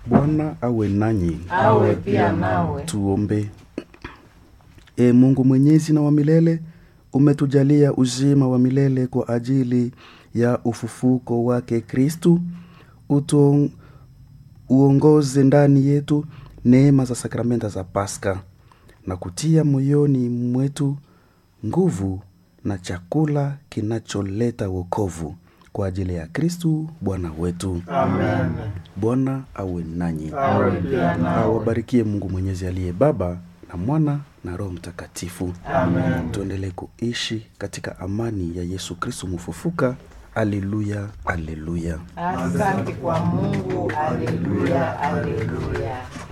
Bwana awe nanyi. awe pia nawe. Tuombe. E Mungu mwenyezi na wa milele, umetujalia uzima wa milele kwa ajili ya ufufuko wake Kristu. Utu uongoze ndani yetu neema za sakramenta za Pasaka na kutia moyoni mwetu nguvu na chakula kinacholeta wokovu kwa ajili ya Kristu Bwana wetu. Amen. Bwana awe nanyi, Awe pia nawe. awabarikie Mungu Mwenyezi aliye Baba na Mwana na Roho Mtakatifu. Amen. Tuendelee kuishi katika amani ya Yesu Kristu mfufuka. Aleluya, aleluya. Asante kwa Mungu. Aleluya, aleluya.